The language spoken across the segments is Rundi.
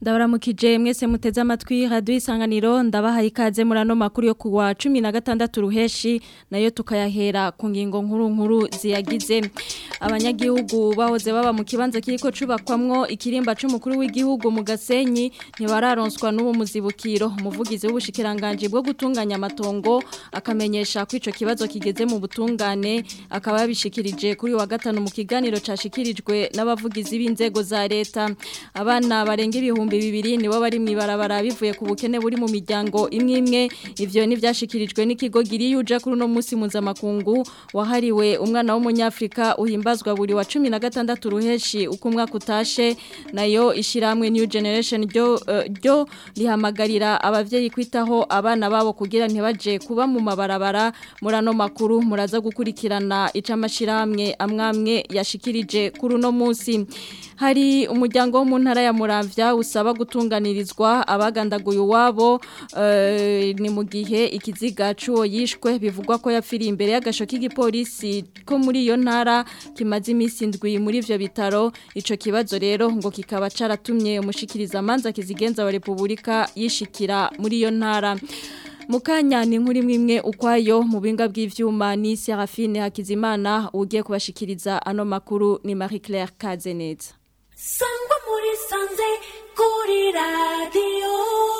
ndabaramukije mwese muteze amatwi radio isanganiro ndabahaye ikaze muri ano makuru yo kuwa 16 ruheshi nayo tukayahera ku ngingo nkuru nkuru ziyagize abanyagihugu bahoze baba mu kibanza kiriko cubakwamwo ikirimba c'umukuru w'igihugu mu Gasenyi ntibararonswa n'ubu muzibukiro umuvugizi w'ubushikiranganje bwo gutunganya amatongo akamenyesha ko ico kibazo kigeze mu butungane akaba yabishikirije kuri wa gatanu mu kiganiro cashikirijwe n'abavugizi b'inzego za leta abana barenga ibihumbi bibiri nibo bari mwibarabara bivuye ku bukene buri mu miryango imwe imwe ivyo nivyashikirijwe n'ikigo giriyuja kuri no musi mpuzamakungu wahariwe umwana w'umunyafrika uhimbazwa buri wa 16 ruheshi uko umwaka utashe nayo ishiramwe new generation ryo uh, ryo rihamagarira abavyeyi kwitaho abana babo kugira ntibaje kuba mu mabarabara murano makuru muraza gukurikirana icamashiramwe amwamwe yashikirije kuri no musi hari umuryango wo mu ntara ya Muramvya usaba gutunganirizwa abagandaguye uwabo uh, ni mu gihe ikiziga cuwo yishwe bivugwa ko yapfiriye imbere y'agasho k'igipolisi ko muri iyo ntara kimaze iminsi indwi muri ivyo bitaro ico kibazo rero ngo kikaba caratumye umushikiriza amanza kizigenza wa Republika yishikira muri iyo ntara Mukanya ni nkuri mwimwe ukwayo mu binga bw'ivyuma ni Serafine Hakizimana ugiye kubashikiriza ano makuru ni Marie Claire Kazeneza Sangwa muri sanze kuri radio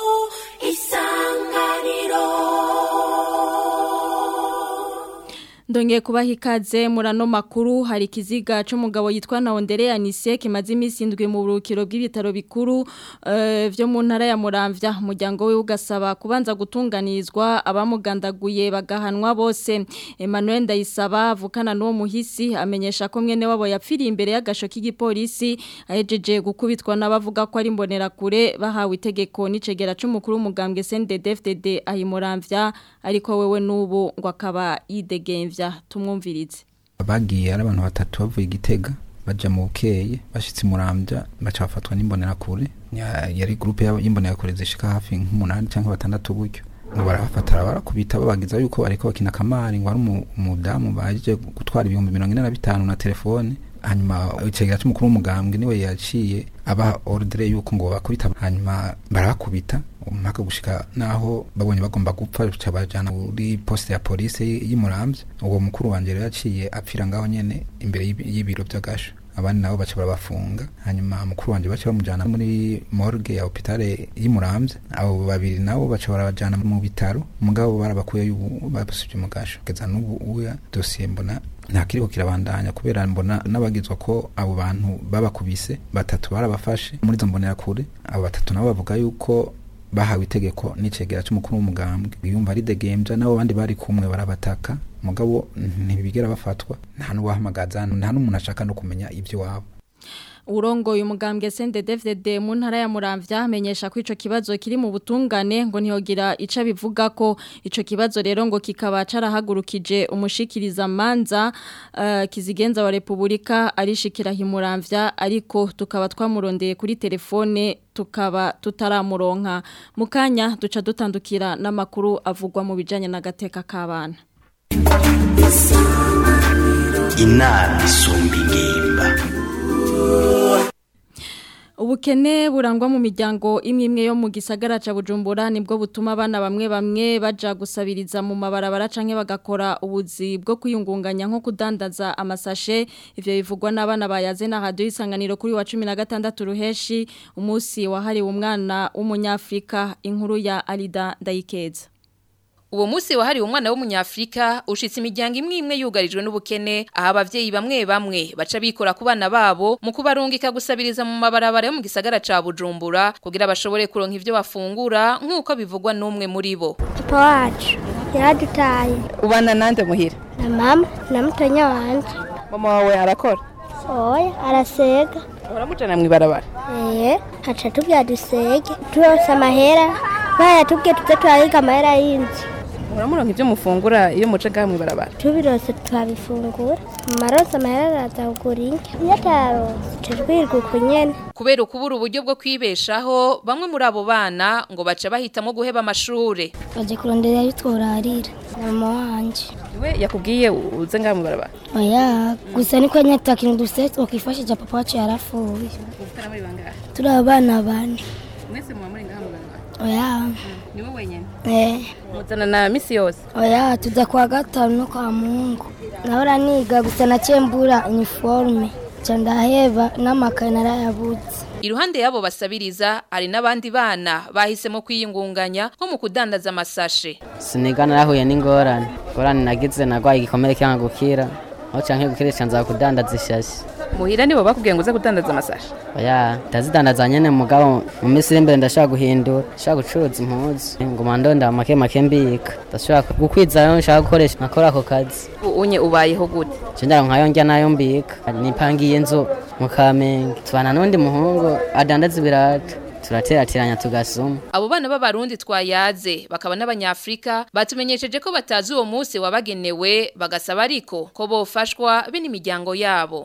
isanganiro Ndongeye kubaha ikaze murano makuru hari kiziga c'umugabo yitwa Naondere Anise kimaze iminsi indwi mu burukiro bw'ibitaro bikuru uh, vyo mu ntara ya Muramvya umuryango we ugasaba kubanza gutunganizwa abamugandaguye bagahanwa bose Emmanuel Ndayisaba avukana n'uwo muhisi amenyesha ko mwene wabo yapfiriye imbere y'agasho k'igipolisi ahejeje gukubitwa n'abavuga ko ari mbonera kure bahawe itegeko n'icegera c'umukuru w'umugambwe CNDD-FDD ahi Muramvya ariko wewe n'ubu ngo akaba yidegemvya tumwumvirize bagiye ari abantu batatu bavuye igitega baja mu bukeye bashitse murambya baca bafatwa n'imbonerakure yari groupe y'imbonerakure zishika hafi nk'umunani cyangwa batandatu buryo ngo barabafatara barakubita babagiza yuko ariko bakina kamari ngo ari umudamu baje gutwara ibihumbi mirongo ine na bitanu na telefone hanyuma icegera c'umukuru w'umugambwe niwe yaciye aba ordre yuko ngo bakubita hanyuma barabakubita mpaka gushika naho babonye bagomba gupfa cabajana muri poste ya police y'Imuramvya uwo mukuru wanje rero yaciye apfira ngaho nyene imbere y'ibiro by'agasho abandi nabo baca barabafunga hanyuma mukuru wanje baca bamujana muri morgue ya hopitale y'Imuramvya abo babiri nabo baca barabajana mu bitaro mugabo barabakuye babasubye mu gasho keza n'ubu uya dossier mbona nta kiriko kirabandanya kubera mbona n'abagizwa ko abo bantu babakubise batatu barabafashe muri izo mbonera kure abo batatu nabo bavuga yuko bahawe itegeko n'icegera c'umukuru w'umugambwe yumva ari degemvya nabo bandi bari kumwe barabataka mugabo ntibigera bafatwa nta n'uwahamagaza nta n'umuntu ashaka no kumenya ivyo wabo urongoye umugambwe CNDD-FDD mu ntara ya Muramvya amenyesha ko ico kibazo kiri mu butungane ngo ntihogira ica bivuga ko ico kibazo rero ngo kikaba carahagurukije umushikiriza manza uh, kizigenza wa Republika arishikira himuramvya ariko tukaba twamurondeye kuri telefone tukaba tutaramuronka mukanya duca dutandukira n'amakuru avugwa mu bijanye n'agateka k'abana inama isumba ingimba Ubukene burangwa mu miryango imwe imwe yo mu gisagara ca Bujumbura nibwo butuma abana bamwe bamwe baja gusabiriza mu mabarabara canke bagakora ubuzi bwo kwiyungunganya nko kudandaza amasashe ivyo bivugwa n'abana bayaze na radio isanganiro kuri wa 16 ruheshi umunsi wahariwe umwana w'umunyafrika inkuru ya Alida Ndayikeza Uwo musi wahariwe umwana w'umunyafrika ushitse imiryango imwe imwe yugarijwe n'ubukene aho abavyeyi bamwe bamwe baca bikora ku bana babo mu kubarungika gusabiriza mu mabarabara yo mu gisagara ca Bujumbura kugira bashobore kuronka ivyo bafungura nk'uko bivugwa n'umwe muri bo. Papa wacu yaradutaye. Ubana nande muhira? Na mama na mutonya wanje. Mama wawe arakora? Oya arasega. Uramujana mw'ibarabara? Eh, haca tubya dusege. Turose amahera. Baya tubye tuze turahiga amahera y'inzu. Uramuronka ivyo mufungura iyo muje ngaha mw'ibarabara? Tubirose twabifungura. Marose amahera araza kugura inka. Iyo atarose tujwirwa uko nyene. Kubera ukubura uburyo bwo kwibeshaho bamwe muri abo bana ngo baca bahitamo guheba amashure. Baje kurondera ayo tworarira. Mama wanje. We yakubwiye uze ngaha mw'ibarabara? Oya, gusa niko nyata kintu dufite twakifashije papa wacu yarafuye. Uvukana muri bangahe? Turi abana bane. mwese muba muri ngaha mu ibarabara oya ni wowe wenyine eh muzana na misi yose oya tuza kuwa gatanu no kwa mungu nahora niga gusa naciye mbura iniforume nca ndaheba n'amakaye narayabutse Iruhande yabo basabiriza hari n'abandi bana bahisemo kwiyungunganya nko mu kudandaza amasashe. siniga narahuye n'ingorane ingorane nagize nagwaye igikomere cyangwa gukira aho canke gukira canza kudandaza ishashi muhira nibo bakubwiye ngo uze kudandaza amasashi oya ndazidandaza nyene mugabo mu minsi iri imbere ndashaka guhindura ndashaka gucuruza impuzu nguma ndonda make make mbika ndashaka gukwizayo nshaka gukoresha nkakora ako kazi unye ubayeho gute je ndaronkayo ndya nayo mbika nipangiye inzu mu kamenge tubana n'undi muhungu adandaza ibirato turaterateranya tugasuma Abo bana b'abarundi twayaze bakaba n'abanyafrika batumenyesheje ko batazi uwo munsi wabagenewe bagasaba ariko ko bofashwa be n'imiryango yabo.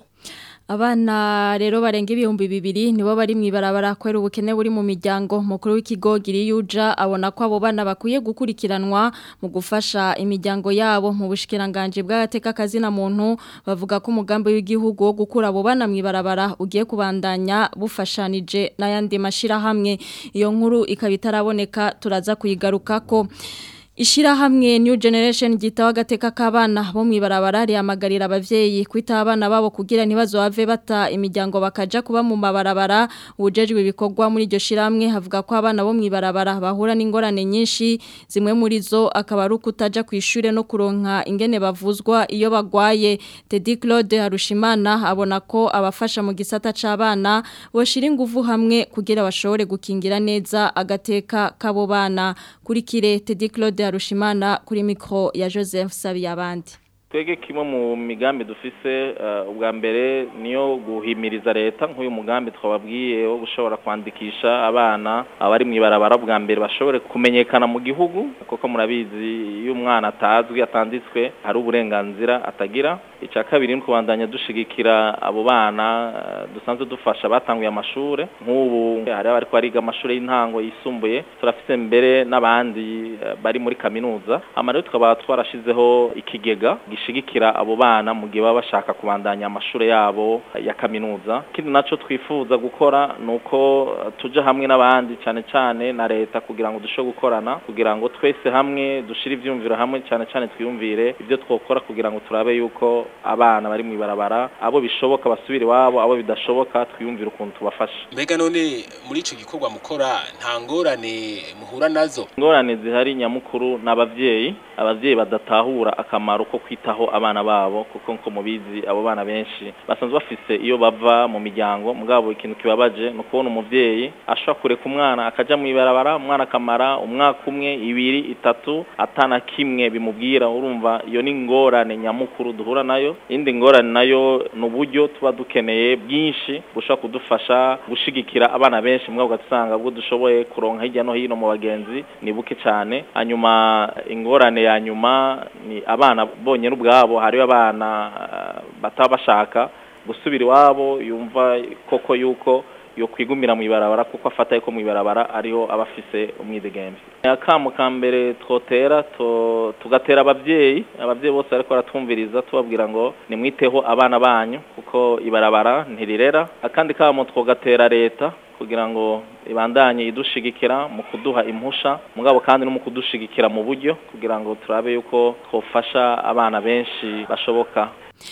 Abana rero barenga ibihumbi bibiri nibo bari mwibarabara kwera ubukene buri mu miryango mukuru w'ikigo Giriyuja abona ko abo bana bakwiye gukurikiranwa mu gufasha imiryango yabo mu bushikiranganje bw'agateka kazina muntu bavuga ko umugambi w'igihugu wo gukura abo bana mwibarabara ugiye kubandanya bufashanije n'ayandi mashira hamwe iyo nkuru ikaba itaraboneka turaza kuyigarukako Ishirahamwe New Generation gitawa gateka kabana bo mwibarabara rihamagarira abavyeyi kwita abana babo kugira ntibazo bave bata imiryango bakaja kuba mu mabarabara ubujejwe ibikorwa muri iryo shiramwe havuga ko abana bo mwibarabara bahura n'ingorane nyinshi zimwe muri zo akaba ari ukutaja kwishure no kuronka ingene bavuzwa iyo bagwaye Teddy Claude Harushimana abona ko abafasha mu gisata c'abana boshira inguvu hamwe kugira bashobore gukingira neza agateka kabo bana kuri kire Teddy Claude Harushimana kuri mikro ya Joseph Sabiyabandi twege kimwe mu migambi dufise uh, ubwa mbere niyo guhimiriza leta nk'uyu mugambi twababwiye wo gushobora kwandikisha abana abari mu ibarabara bwa mbere bashobore kumenyekana mu gihugu kuko murabizi iyo umwana atazwi atanditswe hari uburenganzira atagira icya kabiri ni kubandanya dushigikira abo bana uh, dusanzwe dufasha batanguye amashure nk'ubu hari abari bariga amashuri y'intango yisumbuye turafise mbere n'abandi uh, bari muri kaminuza ama rero tukaba twarashizeho ikigega gishigikira abo bana mu gihe baba bashaka kubandanya amashuri yabo ya kaminuza ikindi naco twifuza gukora nuko tuja hamwe n'abandi cyane cyane na leta kugira ngo dushobore gukorana kugira ngo twese hamwe dushire ivyumviro hamwe cyane cyane twiyumvire ibyo twokora kugira ngo turabe yuko abana bari mu ibarabara abo bishoboka basubire iwabo abo bidashoboka twiyumvire ukuntu tubafasha mbega none muri ico gikorwa mukora nta ngorane muhura nazo ingorane zihari nyamukuru n'abavyeyi abavyeyi badatahura akamaro ko kwitaho abana babo kuko nko mubizi abo bana benshi basanzwe bafise iyo bava mu miryango mugabo ikintu kibabaje no kubona umuvyeyi ashobora kureka umwana akaja mu ibarabara umwana akamara umwaka umwe ibiri itatu atana kimwe bimubwira urumva iyo ni ingorane nyamukuru duhura nayo indi ngorane nayo ni uburyo tuba dukeneye bwinshi bushobora kudufasha gushigikira abana benshi mugabo ugasanga bwo dushoboye kuronka hirya no hino mu bagenzi ni buke cyane hanyuma ingorane ya nyuma ni abana bonyine ubwabo hariyo abana bataba bashaka gusubira iwabo yumva koko yuko yo kwigumira mu ibarabara kuko afata yuko mu ibarabara ariho abafise umwidegembe akamo ka mbere twotera tugatera abavyeyi abavyeyi bose ariko baratwumviriza tubabwira ngo nimwiteho abana banyu kuko ibarabara ntirirera akandi kamo twogatera leta kugira ngo ibandanye idushigikira mu kuduha impusha mugabo kandi no mu kudushigikira mu buryo kugira ngo turabe yuko twofasha abana benshi bashoboka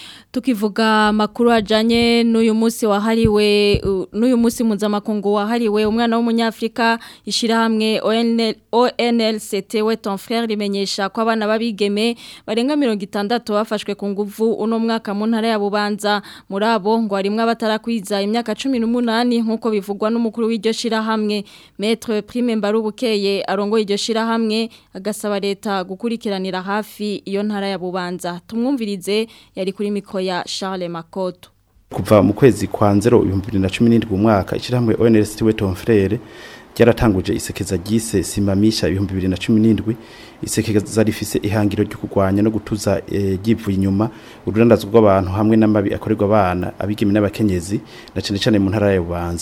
tukivuga makuru ajanye n'uyu munsi wahariwe n'uyu munsi mpuzamakungu wahariwe umwana w'umunyafrika ishirahamwe ONLCT we ton frère rimenyesha ko abana babigeme barenga 60 bafashwe ku nguvu uno mwaka mu ntara ya Bubanza muri abo ngo harimwe abatarakwiza imyaka 18 nkuko bivugwa n'umukuru w'iryo shirahamwe Maître Prime Mbarubukeye arongo iryo shirahamwe agasaba leta gukurikiranira hafi iyo ntara ya Bubanza tumwumvirize yari kuri mikro ya Charles Makoto kuva mu kwezi kwa 2017 umwaka ishirahamwe ONLCT we ton frère ryaratanguje isekeza ryise simamisha ibihumbi bibiri na cumi n'indwi isekeza rifise ihangiro ryo kurwanya no gutuza ryivuye inyuma ururandazwa rw'abantu hamwe n'amabi akorerwa abana abigeme n'abakenyezi na cyane cyane mu ntara ya bubanza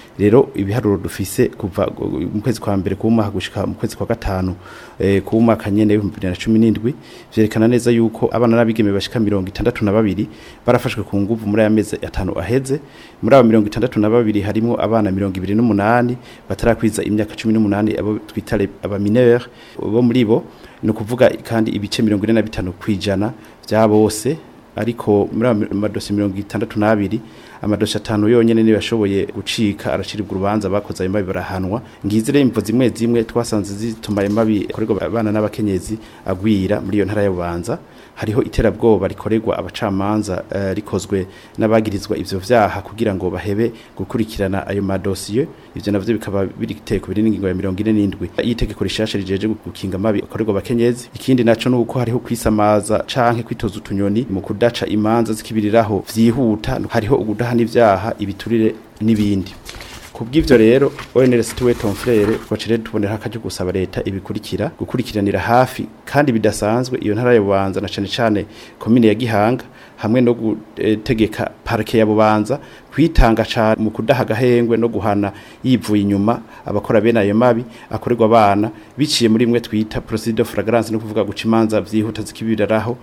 rero ibiharuro dufise kuva mu kwezi kwa mbere ku mwaka gushika mu kwezi kwa gatanu eh, ku mwaka nyene w'ibihumbi bibiri na cumi n'indwi vyerekana neza yuko abana n'abigeme bashika mirongo itandatu na babiri barafashwe ku nguvu muri aya mezi atanu aheze muri abo mirongo itandatu na babiri harimwo abana mirongo ibiri n'umunani batarakwiza imyaka cumi n'umunani abo twita les- aba mineur bo muri bo ni ukuvuga kandi ibice mirongo ine na bitanu kwijana vya bose ariko muri ayo madosi mirongo itandatu n'abiri amadosi atanu yonyene niyo yashoboye gucika araciribwa urubanza bakoze ayo mabi barahanwa ngizi rero imvo zimwe zimwe twasanze zituma ayo mabi akorerwa abana n'abakenyezi agwira muri iyo ntara ya bubanza hariho iterabwoba rikorerwa abacamanza eh, rikozwe n'abagirizwa ivyo vyaha kugira ngo bahebe gukurikirana ayo madosiye ivyo navyo bikaba biri giteko biri n'ingingo ya mirongo ine n'indwi y'itegeko rishasha rijeje gukinga amabi akorerwa abakenyezi ikindi naco nuko hariho kwisamaza canke kwitoza utunyoni mu kudaca imanza zikibiriraho vyihuta hariho ugudahana ivyaha ibiturire n'ibindi kubw'ivyo rero ONRS tuwe Tomfrere twacire tubonera akaje gusaba leta ibikurikira gukurikiranira hafi kandi bidasanzwe iyo ntara ya Bubanza na cane cane komine ya Gihanga hamwe no gutegeka parke ya Bubanza kwitanga cyane mu kudaha agahengwe no guhana yivuye inyuma abakora bene ayo mabi akorerwa abana biciye muri imwe twita procedure de flagrance no kuvuga guca imanza vyihuta zikibiraraho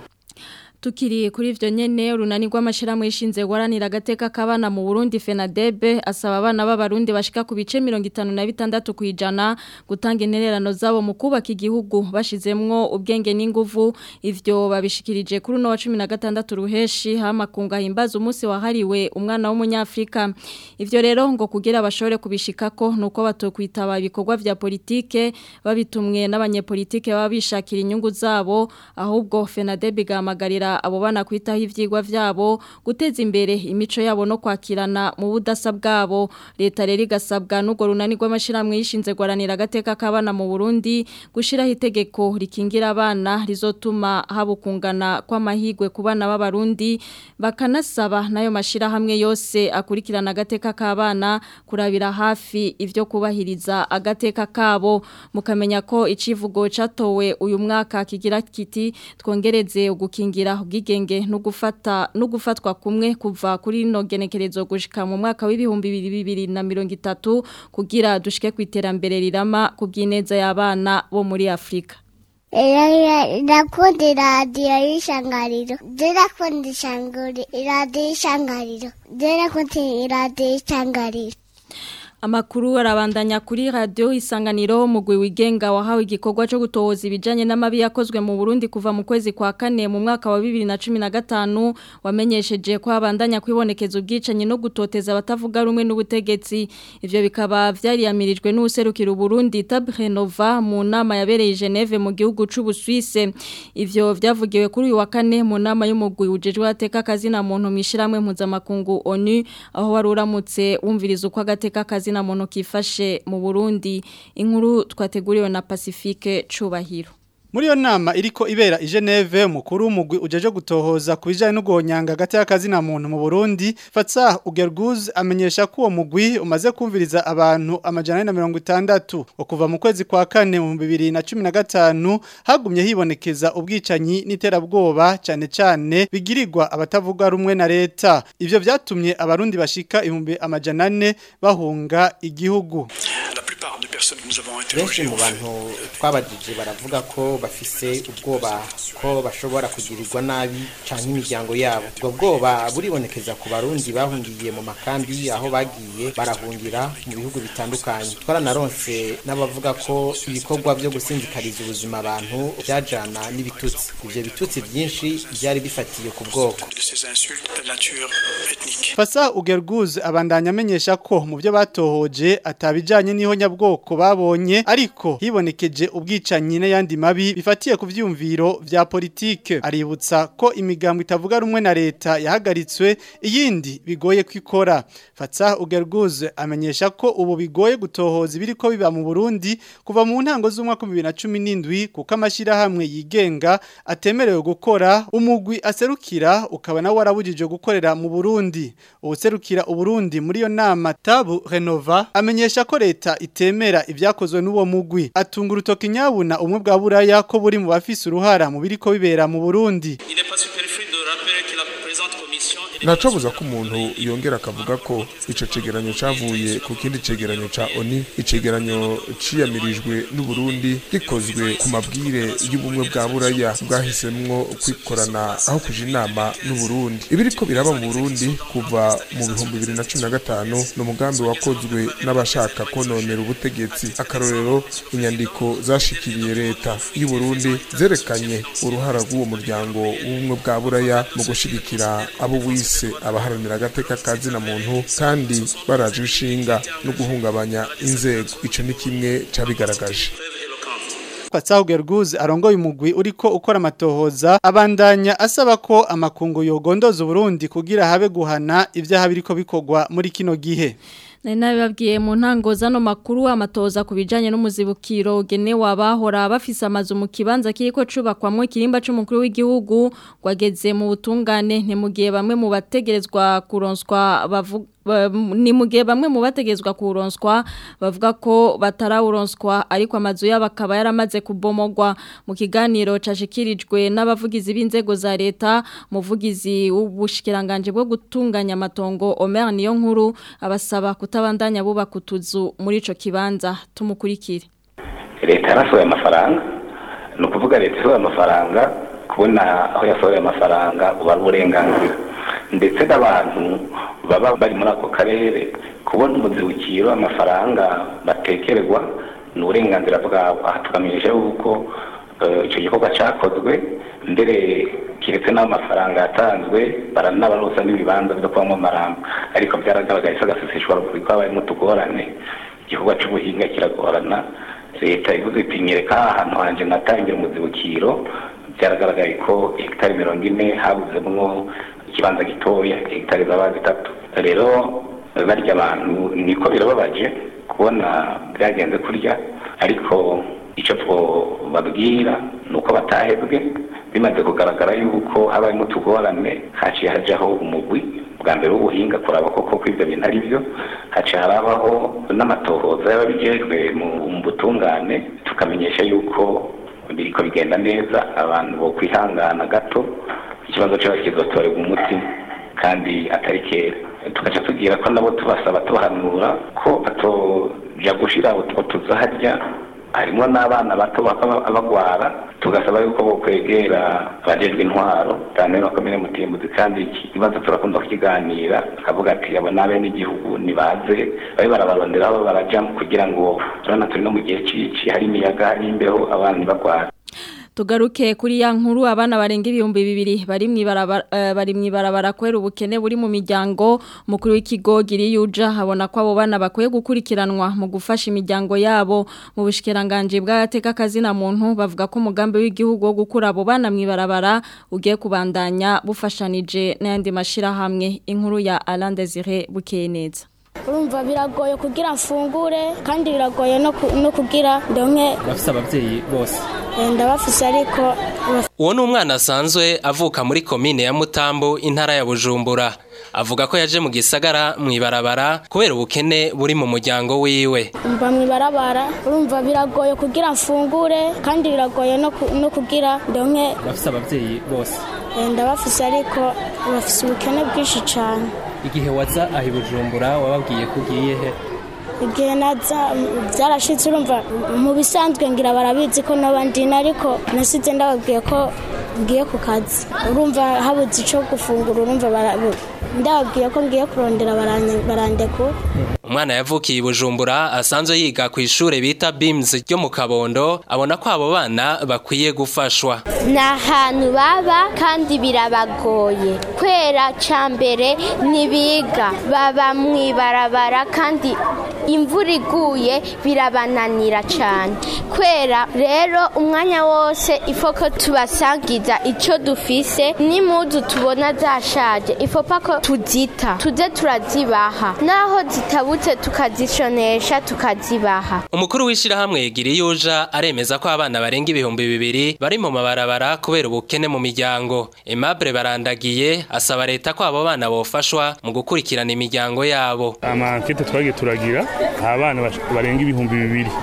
Tukiri kuri ivyo nyene urunani rw'amashirahamwe yishinze guharanira agateka k'abana mu Burundi FENADEB asaba abana b'abarundi bashika ku bice 56 kwijana gutanga intererano zabo mu kubaka igihugu bashizemwo ubwenge n'inguvu ivyo babishikirije kuri no wa 16 ruheshi hama kunga himbaza umunsi wahariwe umwana w'umunyafrika ivyo rero ngo kugira bashobore kubishikako nuko batokwitaba ibikorwa vya politike babitumwe n'abanyepolitike baba bishakira inyungu zabo ahubwo FENADEB igamagarira abo bana kwitaho ivyigwa vyabo guteza imbere imico yabo no kwakirana mu budasa bwabo leta rero igasabwa n'ugo runani rw'amashiramwe yishinze gwaranira agateka k'abana mu Burundi gushiraho itegeko rikingira abana rizotuma habukungana kw'amahigwe ku bana b'abarundi bakanasaba nayo mashirahamwe yose akurikirana agateka k'abana kurabira hafi ivyo kubahiriza agateka kabo mukamenya ko icivugo catowe uyu mwaka kigira kiti twongereze ugukingira ubwigenge no gufata no gufatwa kumwe kuva kuri no genekerezo gushika mu mwaka w'ibihumbi bibiri na mirongo itatu kugira dushike ku iterambere rirama ku bw'ineza y'abana bo muri Afrika Ndakunda iradiyo y'ishangariro ndakunda iradiyo y'ishangariro ndakunda iradiyo y'ishangariro Amakuru arabandanya kuri radio isanganiro mugwi wigenga wahawe igikorwa cyo gutohoza ibijanye n'amabi yakozwe mu Burundi kuva mu kwezi kwa kane mu mwaka wa 2015 wamenyesheje ko abandanya kwibonekeza ubwicanye no gutoteza abatavuga rumwe n'ubutegetsi ivyo bikaba vyariyamirijwe n'userukira Burundi Tabrenova mu nama yabereye Geneve mu gihugu c'u Busuwise ivyo vyavugiwe kuri uyu wa kane mu nama y'umugwi ujejwe ateka kazi na muntu mishiramwe mpuzamakungu ONU aho waruramutse wumviriza uko agateka kazi na muntu kifashe mu Burundi inkuru twateguriwe na Pacifique Cubahiro Muri yo nama iriko ibera i Geneve mukuru umugwi ujeje gutohoza kubijanye no gonyanga gati y'akazi na muntu mu Burundi Fatsa Ugerguz amenyesha ko uwo mugwi umaze kumviriza abantu amajana na mirongo itandatu okuva mu kwezi kwa kane mu 2015 hagumye hibonekeza ubwicanyi n'iterabwoba cyane cyane bigirirwa abatavuga rumwe na leta ivyo vyatumye abarundi bashika ibihumbi amajana ane bahunga igihugu benshi mu bantu twabajije baravuga ko bafise ubwoba ko bashobora kugirirwa nabi cyangwa imiryango yabo ubwo bwoba buribonekeza ku barundi bahungiye mu makambi aho bagiye barahungira mu bihugu bitandukanye twaranaronse n'abavuga ko ibikorwa byo gusinzikariza ubuzima abantu byajana n'ibitutsi ibyo bitutsi byinshi byari bifatiye ku bwoko Fasa Ugerguz abandanya amenyesha ko mu byo batohoje atabijanye niho nyabwoko babonye ariko hibonekeje ubwicanyi n'ayandi mabi bifatiye ku vyumviro vya politike aributsa ko imigambo itavuga rumwe na leta yahagaritswe iyindi bigoye kwikora Fatsa Ugerguz amenyesha ko ubu bigoye gutohoza ibiriko biba mu Burundi kuva mu ntango z'umwaka 2017 kuko amashira hamwe yigenga atemerewe gukora umugwi aserukira ukaba nawe warabujije gukorera mu Burundi ubuserukira uburundi muri yo nama Tabu Renova amenyesha ko leta itemera ibyakozwe n'uwo mugwi atunga urutoki nyabuna umwe bwa buraya ko buri mu bafise uruhara mu biriko bibera mu Burundi ntacobuza ko umuntu yongera akavuga ko ico cegeranyo cavuye ku kindi cegeranyo ca ONU icegeranyo ciyamirijwe n'Uburundi gikozwe ku mabwire y'ubumwe bwa buraya bwahisemwo kwikorana aho kuja inama n'Uburundi ibiriko biraba mu Burundi kuva mu bihumbi bibiri na cumi na gatanu ni umugambi wakozwe n'abashaka kononera ubutegetsi akarorero inyandiko zashikiriye leta y'u Burundi zerekanye uruhara rw'uwo muryango w'ubumwe bwa buraya mu gushigikira abo wise abaharanira agateka ka zina muntu kandi baraje inshinga no guhungabanya inzego ico ni kimwe cabigaragaje Patsaho Gerguz arongoye umugwi uriko ukora amatohoza abandanya asaba ko amakungu yogondoza Burundi kugira habe guhana ivyaha biriko bikogwa muri kino gihe Nari nabibabwiye mu ntango zano makuru amatoza ku bijanye n'umuzibukiro ugenewe abahora bafise amazu mu kibanza kiriko cubakwamwo ikirimba c'umukuru w'igihugu gwageze mu butungane ni mu gihe bamwe mu bategerezwa kuronswa bavuga ni mu gihe bamwe mu bategezwa kuronswa bavuga ko batarawuronswa ariko amazu yabo akaba yaramaze kubomogwa mu kiganiro cashikirijwe n'abavugizi b'inzego za leta muvugizi w'ubushikiranganje bwo gutunganya amatongo Omer niyo nkuru abasaba kutabandanya bubaka utuzu muri ico kibanza tumukurikire leta yarasohoye amafaranga ni ukuvuga leta isohoye amafaranga kubona aho yasohoye amafaranga uba ari uburenganzira ndetse n'abantu baba bari muri ako karere kubona umuzibukiro amafaranga batekerwa ni uburenganzira bwabo aha tukamenyesha yuko icyo gikorwa cyakozwe mbere keretse n'amafaranga yatanzwe baranabarosa n'ibibanza byo kubamo amaramba ariko byaragaragaye ko agaseseshwa ko habayemo utugorane igikorwa cy'ubuhinga kiragorana leta ivuze iti nyereka ahantu hanjye natangira umuzibukiro byaragaragaye ko hegitari mirongo ine habuzemwo ikibanza gitoya hegitari zaba zitatu rero barya abantu niko birababaje kubona byagenze kurya ariko icyo twababwira ni uko batahebwe bimaze kugaragara yuko habayemo utugorane haciye hajyaho umugwi bwa mbere w'ubuhinga kuraba koko ko ibyo bintu ari byo haciye harabaho n'amatohoza y'ababijejwe mu butungane tukamenyesha yuko biriko bigenda neza abantu bo kwihangana gato ikibazo cyabo kizotorerwa umuti kandi atari kera tugaca tugira ko nabo tubasaba tubahanura ko batoja gushira utuza harya harimo n'abana bato bagwara tugasaba yuko bo kwegera abajejwe intwaro cyane bakomeye mutimbuzi kandi iki kibazo turakunda kukiganira akavuga ati abo nabe n'igihugu nibaze babe barabarondera aho baraja kugira ngo turabona turi no mu gihe cici hari imiyaga hari imbeho abana ntibagwara tugaruke kuri ya nkuru abana barenga ibihumbi bibiri bari mwibarabara uh, bari mwibarabara kwera ubukene buri mu miryango mukuru w'ikigo giriyuja habona ko abo bana bakwiye gukurikiranwa mu gufasha imiryango yabo mu bushikiranganje bw'agateka kazina muntu bavuga ko umugambi w'igihugu wo gukura abo bana mwibarabara ugiye kubandanya bufashanije n'ayandi mashira hamwe inkuru ya Alain Desire Bukeneza urumva biragoye kugira mfungure kandi biragoye no kugira ndonke bafise abavyeyi bose ndabafise ariko uwo ni umwana asanzwe avuka muri komine ya mutambo intara ya bujumbura avuga ko yaje mu gisagara mu ibarabara kubera ubukene buri mu muryango wiwe mba mu ibarabara urumva biragoye kugira mfungure kandi biragoye no kugira ndonke bafise abavyeyi bose ndabafise ariko bafise ubukene bwinshi cyane igihe waza aho bujumbura wababwiye ko ugiye he igihe naza byarashitse urumva mu bisanzwe ngira barabizi ko n'abandi ariko nasize ndababwiye ko ngiye ku kazi urumva habuze icyo gufungura urumva ndababwiye ko ngiye kurondera barandekura umwana yavukiye i bujumbura asanzwe yiga ku ishuri bita bims ryo mu kabondo abona ko abo bana bakwiye gufashwa ni ahantu baba kandi birabagoye kwera cya mbere ntibiga baba mu ibarabara kandi imvura iguye birabananira cyane kwera rero umwanya wose ifoko tubasangiza icyo dufise n'imudu tubona zashaje ifopa ko tuzita tuze turazibaha naho zitabutse tukazishonesha tukazibaha umukuru w'ishyirahamwe giriyuja aremeza ko abana barenga ibihumbi bibiri bari mu mabarabara kubera ubukene mu miryango Aimable barandagiye asaba leta ko abo bana bofashwa mu gukurikirana imiryango yabo amankete twagiye turagira abana barenga ibihumbi bibiri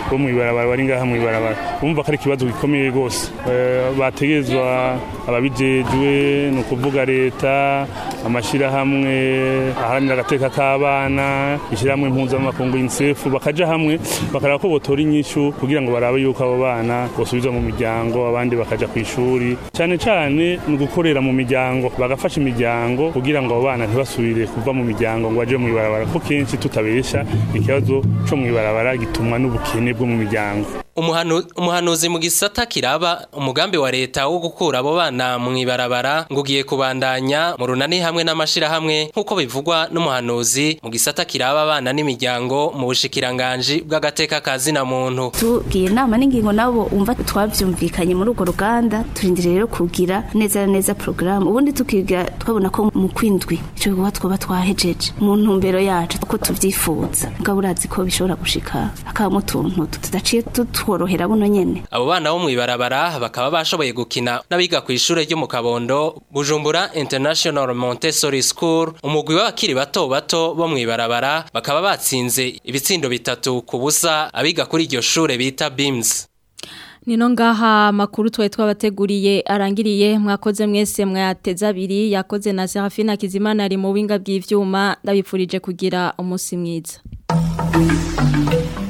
bo mu ibarabara bari ngaha mu ibarabara bumva ko ari ikibazo gikomeye rwose Eh, bategezwa ababijejwe ni ukuvuga leta amashyirahamwe aharanira agateka k'abana ishyirahamwe mpuzamakungu UNICEF bakaja hamwe bakaraba ko botora inyishu kugira ngo barabe yuko abo bana bosubizwa mu miryango abandi bakaja ku ishuri cyane cyane ni ugukorera mu miryango bagafasha imiryango kugira ngo abo bana ntibasubire kuva mu miryango ngo baje mu ibarabara kuko kenshi tutabesha ikibazo co mu ibarabara gitumwa n'ubukene bwo mu miryango Umuhanu, umuhanuzi mu gisata kiraba umugambi wa leta wo gukura abo bana mu ibarabara ngo ugiye kubandanya mu runani hamwe n'amashirahamwe nk'uko bivugwa n'umuhanuzi mu gisata kiraba abana n'imiryango mu bushikiranganji bw'agateka ka zina muntu tugiye inama n'ingingo nabo umva twabyumvikanye muri urwo ruganda turindiriye rero kugira neza na neza porogaramu ubundi tukiga twabona ko mu kwindwi icyo gikorwa twaba twahejeje mu ntumbero yacu uko tubyifuza mugabo urazi ko bishobora gushika hakabamo utuntu tudaciye tutworohera buno nyene abo bana bo mu ibarabara bakaba bashoboye gukina n'abiga ku ishure ryo mu Kabondo Bujumbura International Montessori School umugwi w'abakiri bato bato bo mu ibarabara bakaba batsinze ibitsindo bitatu ku busa abiga kuri iryo shure bita BIMS Nino ngaha makuru twari twabateguriye arangiriye mwakoze mwese mwateza abiri yakoze na Serafina Kizimana ari mu winga bw'ivyuma ndabipfurije kugira umunsi mwiza